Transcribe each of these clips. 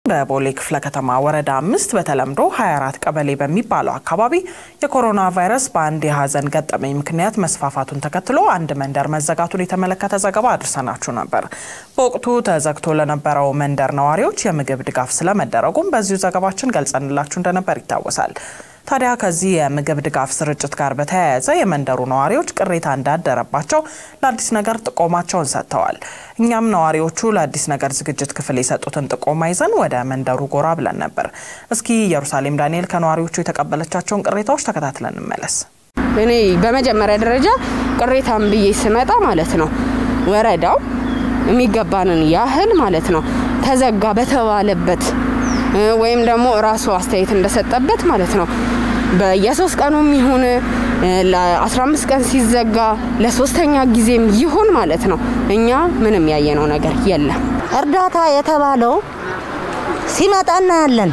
በቦሌ ክፍለ ከተማ ወረዳ አምስት በተለምዶ 24 ቀበሌ በሚባለው አካባቢ የኮሮና ቫይረስ በአንድ የሀዘን ገጠመኝ ምክንያት መስፋፋቱን ተከትሎ አንድ መንደር መዘጋቱን የተመለከተ ዘገባ አድርሰናችሁ ነበር። በወቅቱ ተዘግቶ ለነበረው መንደር ነዋሪዎች የምግብ ድጋፍ ስለመደረጉም በዚሁ ዘገባችን ገልጸንላችሁ እንደነበር ይታወሳል። ታዲያ ከዚህ የምግብ ድጋፍ ስርጭት ጋር በተያያዘ የመንደሩ ነዋሪዎች ቅሬታ እንዳደረባቸው ለአዲስ ነገር ጥቆማቸውን ሰጥተዋል። እኛም ነዋሪዎቹ ለአዲስ ነገር ዝግጅት ክፍል የሰጡትን ጥቆማ ይዘን ወደ መንደሩ ጎራ ብለን ነበር። እስኪ ኢየሩሳሌም ዳንኤል ከነዋሪዎቹ የተቀበለቻቸውን ቅሬታዎች ተከታትለን እንመለስ። እኔ በመጀመሪያ ደረጃ ቅሬታን ብዬ ስመጣ ማለት ነው ወረዳው የሚገባንን ያህል ማለት ነው ተዘጋ በተባለበት ወይም ደግሞ ራሱ አስተያየት እንደሰጠበት ማለት ነው በየሶስት ቀኑም ይሁን ለ15 ቀን ሲዘጋ ለሶስተኛ ጊዜም ይሁን ማለት ነው እኛ ምንም ያየነው ነገር የለም። እርዳታ የተባለው ሲመጣ እናያለን።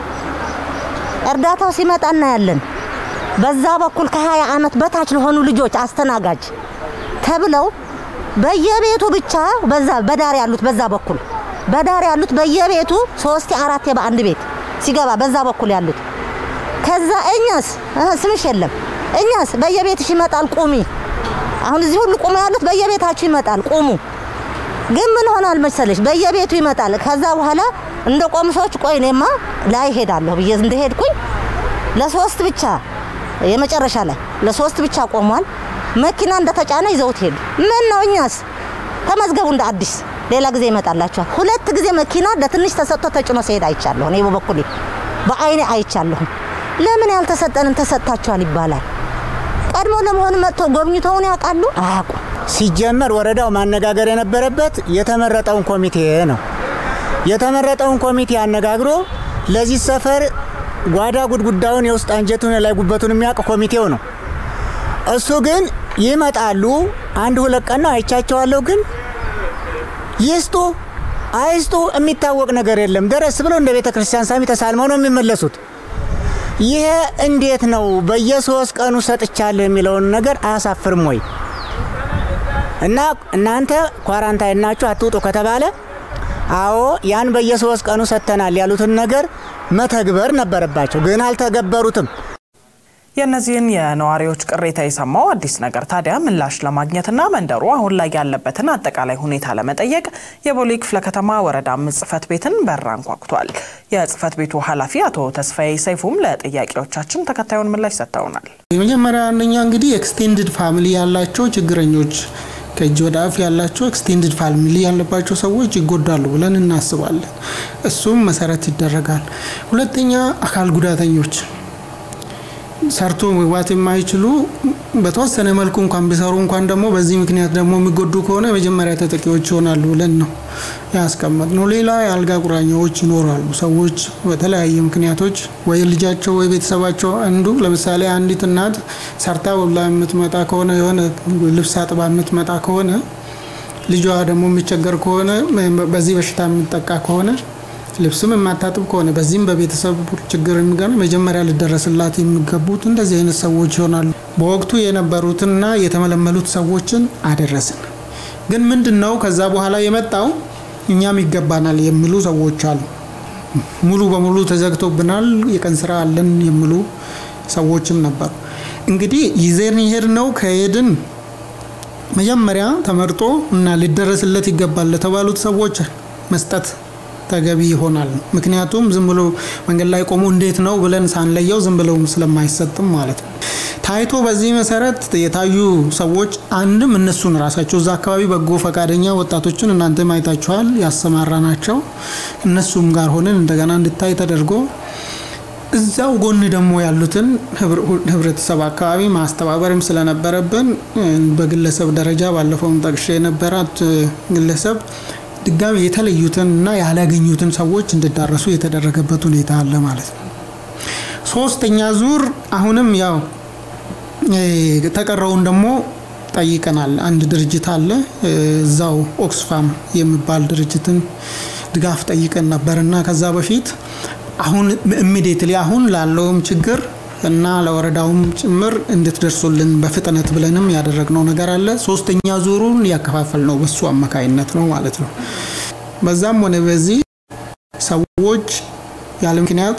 እርዳታው ሲመጣ እናያለን። በዛ በኩል ከ20 ዓመት በታች ለሆኑ ልጆች አስተናጋጅ ተብለው በየቤቱ ብቻ በዛ በዳር ያሉት በዛ በኩል በዳር ያሉት በየቤቱ ሶስት አራት በአንድ ቤት ሲገባ በዛ በኩል ያሉት ከዛ እኛስ ስምሽ የለም እኛስ በየቤትሽ ይመጣል ቁሚ። አሁን እዚህ ሁሉ ቁሙ ያሉት በየቤታችሁ ይመጣል ቁሙ። ግን ምን ሆናል መሰለሽ በየቤቱ ይመጣል። ከዛ በኋላ እንደ ቆሙ ሰዎች ቆይ እኔማ ላይ ሄዳለሁ ብዬ እንደሄድኩኝ ለሶስት ብቻ የመጨረሻ ላይ ለሶስት ብቻ ቆሟል። መኪና እንደተጫነ ይዘውት ሄዱ። ምን ነው እኛስ ተመዝገቡ እንደ አዲስ ሌላ ጊዜ ይመጣላችኋል። ሁለት ጊዜ መኪና ለትንሽ ተሰጥቶ ተጭኖ ሲሄድ አይቻለሁ። እኔ በበኩሌ በአይኔ አይቻለሁ። ለምን ያልተሰጠንን ተሰጥታችኋል ይባላል? ቀድሞ ለመሆኑ መጥቶ ጎብኝተውን ያውቃሉ? አያውቁም። ሲጀመር ወረዳው ማነጋገር የነበረበት የተመረጠውን ኮሚቴ ነው። የተመረጠውን ኮሚቴ አነጋግሮ ለዚህ ሰፈር ጓዳ ጉድጉዳውን የውስጥ አንጀቱን ላይ ጉበቱን የሚያውቅ ኮሚቴው ነው። እሱ ግን ይመጣሉ። አንድ ሁለት ቀን ነው አይቻቸዋለሁ ግን ይስጡ አይስጡ የሚታወቅ ነገር የለም። ደረስ ብለው እንደ ቤተ ክርስቲያን ሳሚ ተሳልመው ነው የሚመለሱት። ይሄ እንዴት ነው? በየሶስት ቀኑ ሰጥቻለሁ የሚለውን ነገር አያሳፍርም ወይ? እና እናንተ ኳራንታይን ናችሁ አትውጡ ከተባለ አዎ ያን በየሶስት ቀኑ ሰጥተናል ያሉትን ነገር መተግበር ነበረባቸው፣ ግን አልተገበሩትም። የእነዚህን የነዋሪዎች ቅሬታ የሰማው አዲስ ነገር ታዲያ ምላሽ ለማግኘትና መንደሩ አሁን ላይ ያለበትን አጠቃላይ ሁኔታ ለመጠየቅ የቦሌ ክፍለ ከተማ ወረዳ አምስት ጽሕፈት ቤትን በር አንኳኩቷል። የጽሕፈት ቤቱ ኃላፊ አቶ ተስፋዬ ሰይፉም ለጥያቄዎቻችን ተከታዩን ምላሽ ሰጥተውናል። የመጀመሪያ አንደኛ እንግዲህ ኤክስቴንድድ ፋሚሊ ያላቸው ችግረኞች ከእጅ ወደ አፍ ያላቸው ኤክስቴንድድ ፋሚሊ ያለባቸው ሰዎች ይጎዳሉ ብለን እናስባለን። እሱም መሰረት ይደረጋል። ሁለተኛ አካል ጉዳተኞች ሰርቶ መግባት የማይችሉ በተወሰነ መልኩ እንኳን ቢሰሩ እንኳን ደግሞ በዚህ ምክንያት ደግሞ የሚጎዱ ከሆነ የመጀመሪያ ተጠቂዎች ይሆናሉ ብለን ነው ያስቀመጥ ነው። ሌላ የአልጋ ቁራኛዎች ይኖራሉ። ሰዎች በተለያየ ምክንያቶች ወይ ልጃቸው ወይ ቤተሰባቸው አንዱ ለምሳሌ አንዲት እናት ሰርታ ውላ የምትመጣ ከሆነ የሆነ ልብስ አጥባ የምትመጣ ከሆነ ልጇ ደግሞ የሚቸገር ከሆነ በዚህ በሽታ የምጠቃ ከሆነ ልብስም የማታጥብ ከሆነ በዚህም በቤተሰብ ችግር የሚገና መጀመሪያ ሊደረስላት የሚገቡት እንደዚህ አይነት ሰዎች ይሆናሉ። በወቅቱ የነበሩትና የተመለመሉት ሰዎችን አደረስን። ግን ምንድን ነው ከዛ በኋላ የመጣው እኛም ይገባናል የሚሉ ሰዎች አሉ። ሙሉ በሙሉ ተዘግቶብናል፣ የቀን ስራ አለን የሚሉ ሰዎችም ነበሩ። እንግዲህ ይዘን ይሄድ ነው ከሄድን መጀመሪያ ተመርጦ እና ሊደረስለት ይገባል ለተባሉት ሰዎች መስጠት ተገቢ ይሆናል። ምክንያቱም ዝም ብሎ መንገድ ላይ ቆሞ እንዴት ነው ብለን ሳንለየው ዝም ብለው ስለማይሰጥም ማለት ነው። ታይቶ በዚህ መሰረት የታዩ ሰዎች አንድም እነሱን ራሳቸው እዛ አካባቢ በጎ ፈቃደኛ ወጣቶችን እናንተ ማየታችኋል ያሰማራ ናቸው። እነሱም ጋር ሆነን እንደገና እንድታይ ተደርጎ እዛው ጎን ደግሞ ያሉትን ህብረተሰብ አካባቢ ማስተባበርም ስለነበረብን በግለሰብ ደረጃ ባለፈውም ጠቅሼ የነበራት ግለሰብ ድጋሚ የተለዩትን እና ያላገኙትን ሰዎች እንዲዳረሱ የተደረገበት ሁኔታ አለ ማለት ነው። ሶስተኛ ዙር አሁንም ያው የተቀረውን ደግሞ ጠይቀናል። አንድ ድርጅት አለ እዛው ኦክስፋም የሚባል ድርጅትን ድጋፍ ጠይቀን ነበር እና ከዛ በፊት አሁን ኢሚዲየትሊ አሁን ላለውም ችግር እና ለወረዳውም ጭምር እንድትደርሱልን በፍጥነት ብለንም ያደረግነው ነገር አለ። ሶስተኛ ዙሩን ያከፋፈል ነው በሱ አማካይነት ነው ማለት ነው። በዛም ሆነ በዚህ ሰዎች ያለ ምክንያት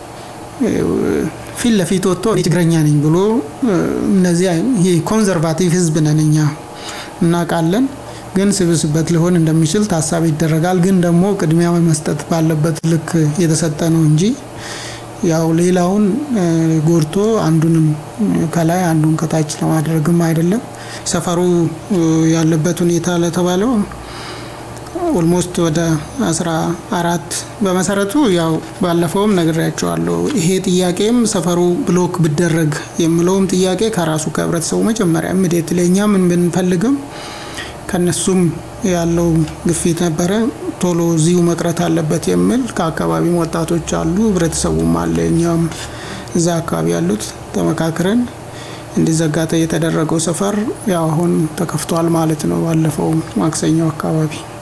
ፊት ለፊት ወጥቶ እኔ ትግረኛ ነኝ ብሎ እነዚህ ይሄ ኮንዘርቫቲቭ ህዝብ ነን እኛ እናውቃለን። ግን ስብስበት ሊሆን እንደሚችል ታሳቢ ይደረጋል። ግን ደግሞ ቅድሚያ መስጠት ባለበት ልክ የተሰጠ ነው እንጂ ያው ሌላውን ጎድቶ አንዱንም ከላይ አንዱን ከታች ለማድረግም አይደለም። ሰፈሩ ያለበት ሁኔታ ለተባለው ኦልሞስት ወደ አስራ አራት በመሰረቱ ያው ባለፈውም ነግሬያቸዋለሁ። ይሄ ጥያቄም ሰፈሩ ብሎክ ብደረግ የሚለውም ጥያቄ ከራሱ ከህብረተሰቡ መጀመሪያ ምዴት ለእኛ ምን ብንፈልግም ከነሱም ያለው ግፊት ነበረ። ቶሎ እዚሁ መቅረት አለበት የሚል ከአካባቢም ወጣቶች አሉ፣ ህብረተሰቡም አለ። እኛም እዛ አካባቢ ያሉት ተመካክረን እንዲዘጋ የተደረገው ሰፈር ያው አሁን ተከፍቷል ማለት ነው። ባለፈው ማክሰኞ አካባቢ